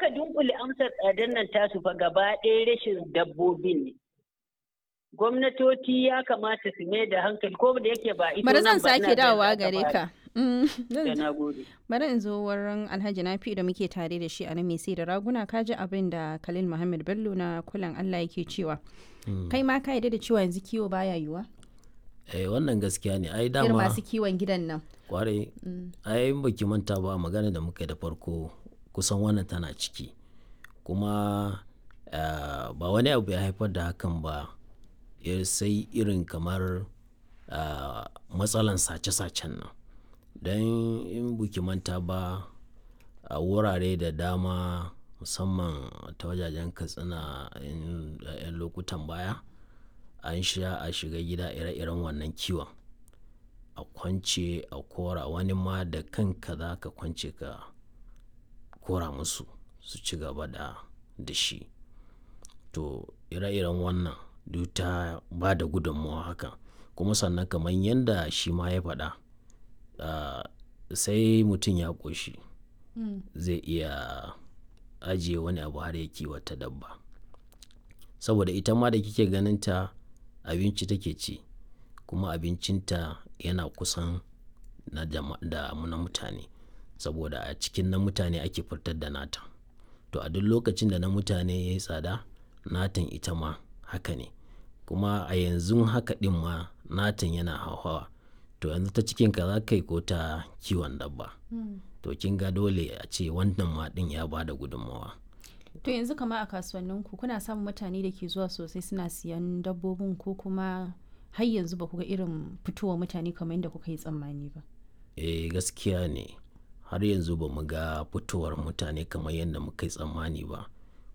aka dunkule amsar tsadar nan tasu fa gaba ɗaya rashin dabbobin ne. Gwamnatoci ya kamata su mai da hankali ko da yake ba ita bari zan nan ba, ina sake da dawowa za ta gare fara. ka Mm, Da zan- na gode. bari in zo wurin alhaji nafi da muke tare da shi a nan mai sai da raguna ka ji abin da khalil muhammad bello na kulan allah yake cewa kai ma ka yarda da cewa yanzu kiwo baya yiwa eh wannan gaskiya ne ai irin dama masu kiwon gidan nan kwarai ai in baki manta ba magana da muka yi da farko kusan wannan tana ciki kuma ah, ba wani abu ya haifar da hakan ba ya sai irin kamar ah, matsalan sace-sacen nan don in buki manta ba a wurare da dama musamman ta wajajen katsina in- a 'yan lokutan baya an sha a shiga gida ire-iren wannan kiwon a kwance a kora wani ma da kanka za ka kwance ka kora musu su ci gaba da da shi to ire-iren wannan duk ta ba da gudunmawa haka kuma sannan kamar yadda shi ma ya faɗa ah, sai mutum ya ƙoshi zai iya ajiye wani abu har ya kiwata dabba saboda ita ma da kike ganin ta abinci take ci kuma abincinta yana kusan na jama- da mu- na mutane saboda a cikin na mutane ake fitar da nata to a duk lokacin da na mutane ya yi tsada natan ita ma haka ne kuma a yanzu haka ɗin ma natan yana hauhawa to yanzu ta cikin ka za ka yi ko ta kiwon dabba to kin ga dole a ce wannan ma ɗin ya ba da gudunmawa to yanzu kama a kasuwannin ku kuna samun mutane da ke zuwa sosai suna siyan dabbobin ko kuma har yanzu ba ku ga irin fitowa mutane kamar yadda kuka yi tsammani ba eh gaskiya ne har yanzu ba mu ga fitowar mutane kamar yadda muka yi tsammani ba